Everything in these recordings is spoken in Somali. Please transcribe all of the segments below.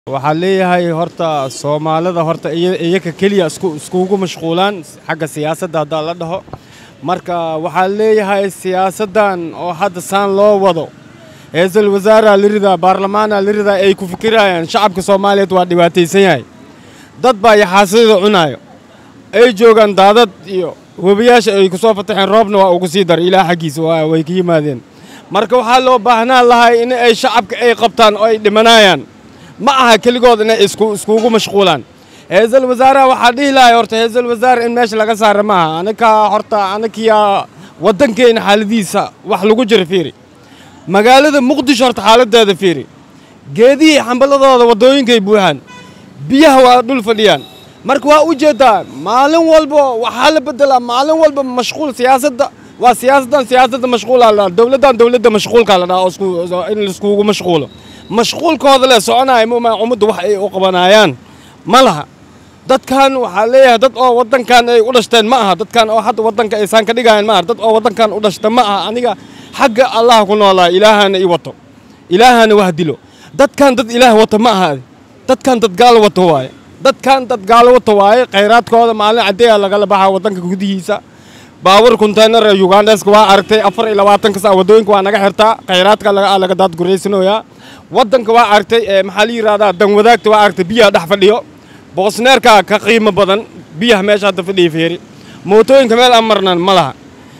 waxaan leeyahay horta soomaalida horta iyaga keliya iskugu mashquulaan xagga siyaasadda haddaa la dhaho marka waxaan leeyahay siyaasaddan oo hadda saan loo wado ra-iisul wasaaraa la ridaa baarlamaanaa la ridaa ay ku fikirayaan shacabka soomaaliyeed waa dhibaataysan yahay dad baa yaxaasadada cunaayo ay joogaan daadad iyo webiyaasha ay ku soo fataxeen roobna waa ugu sii daray ilaa xaggiisa way ka yimaadeen marka waxaa loo baahnaan lahay in ay shacabka ay qabtaan oo ay dhimanayaan ma aha keligood inay iskugu mashquulaan ra-iisul wasaaraha waxaa dhihi lahay horta ra-iisul wasaare in meesha laga saara ma aha anakaa horta anakiyaa waddankeena xaaladiisa wax lagu jira fiiri magaalada muqdisho horta xaaladeeda fiiri geedihii xambaladooda waddooyinkay buuxaan biyaha waa dhul fadhiyaan marka waa u jeedaa maalin walba waxaa la bedelaa maalin walba mashquul siyaasadda waa siyaasaddan siyaasadda mashquulaa la dowladdan dowladda mashquulkaa la dhaha oo in laiskugu mashquulo mashquulkooda le soconaya muma ummadda wax ay u qabanayaan ma laha dadkan waxaa leeyahay dad oo waddankan ay u dhashteen ma aha dadkan oo hadda waddanka aysaan ka dhigayan ma aha dad oo waddankan u dhashta ma aha aniga xagga allah ku noolaa ilaahana i wato ilaahana wax dilo dadkan dad ilaah wato ma aha dadkan dad gaalo wato waaye dadkan dad gaalo wato waaye khayraadkooda maalin caddeeya lagala baxaa waddanka gudihiisa baawur konteynar ee yugandeska waa aragtay afar iyo labaatanka saa waddooyinka waa naga xirtaa khayraadka laga daadguraysanayaa waddanka waa aragtay maxaa la yidhahdaa danwadaagta waa aragtay biyaha dhex fadhiyo boosneerka ka qiimo badan biyaha meesha hadda fadhiya feeri mootooyinka meel aan marnan ma laha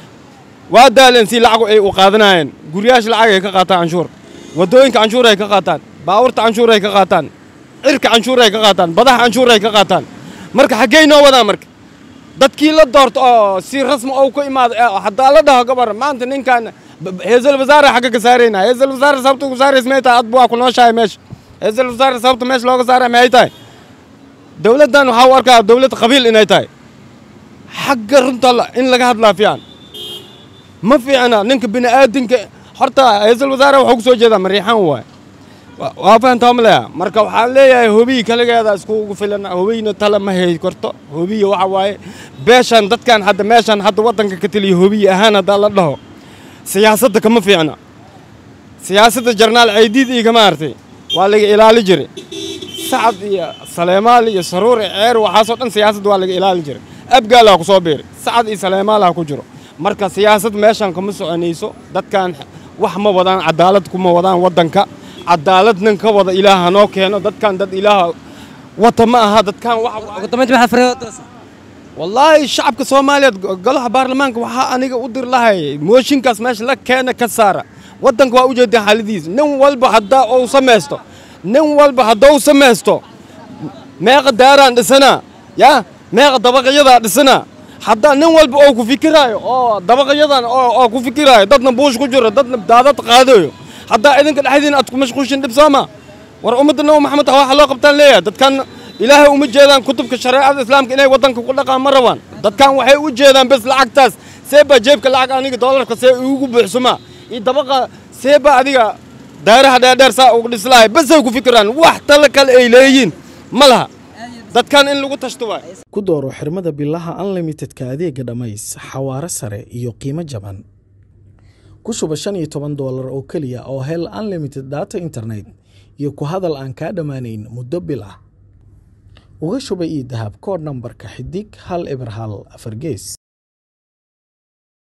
waa daaleen si lacagu ay u qaadanayeen guryaasha lacag ay ka qaataan canshuur waddooyinka canshuur ay ka qaataan baawurta canshuur ay ka qaataan cirka canshuur ay ka qaataan badaha canshuur ay ka qaataan marka xaggey noo wadaa marka dadkii la doorto oo si rasmi ou ka imaado haddaa la dhaho gabar maanta ninkan ra-iisul wasaare xagga ka saarayna ra-iisul wasaare sababta ku saarays may tahay adba waa ku nooshahay meesha ra-iisul wasaare sababta meesha looga saaraya maxay tahay dowladdan waxaa u arkaa dowlad qabiil inay tahay xagga runta in laga hadlaa fiican ma fiicna ninka bini aadinka horta ra-iisul wasaare waxuu ku soo jeedaa mariixaan waay waa fahantaa ma leeya marka waxaan leeyahay hobiyi kaligeeda iskugu filan hobiyna tala ma hay karto hobiya waxa waaye beeshan dadkan hadda meeshan hadda waddanka ka taliya hobiyi ahaan haddaa la dhaho siyaasadda kama fiicna siyaasadda jarnaal caydiid iyo kama artay waa laga ilaali jiray sacad iyo saleemaal iyo saruur iyo ceer waxaasoo dhan siyaasadda waa laga ilaali jiray abgaalaa ku soo biiray sacad iyo saleemaalaa ku jiro marka siyaasad meeshan kama soconayso dadkan wax ma wadaan cadaalad kuma wadaan waddanka cadaalad nin ka wada ilaah hanoo keeno dadkan dad ilaah wata ma aha dadkan wallaahi shacabka soomaaliyeed golaha baarlamaanka waxaa aniga u dir lahay mooshinkaas meesha la keena ka saara waddanka waa u jeedaa xaaladiisa nin walba haddaa uu samaysto nin walba haddou samaysto meeqa daaraan dhisanaa yaa meeqa dabaqyadaa dhisanaa haddaa nin walba oo ku fikiraayo oo dabaqyadan oo ku fikiraayo dadna buush ku jiro dadna daadad qaadayo haddaa idinka dhexdiina aad ku mashquushin dhib sooma war ummadda nabi maxamed waxa loo qabtaan leeyahay dadkan ilaahay uma jeedaan kutubka shareecada islaamka inay waddanka ku dhaqaan ma rabaan dadkan waxay u jeedaan bes lacagtaas seebaa jeebka lacag aniga doolarka see igu buuxsumaa iyo dabaqa seebaa adiga daaraha dheerdheer saa uga dhislahay besay ku fikiraan wax tala kale ay leeyihiin ma laha dadkan in lagu tashto waay ku dooro xirmada bilaha unlimitedka adeega dhammays xawaare sare iyo qiimo jaban ku shuba shan iyo toban doolar oo keliya oo hel unlimited data internet iyo ku hadal aan kaa dhammaanayn muddo bil ah uga shuba io dahab koodh nambarka xidig hal eber hal afar gees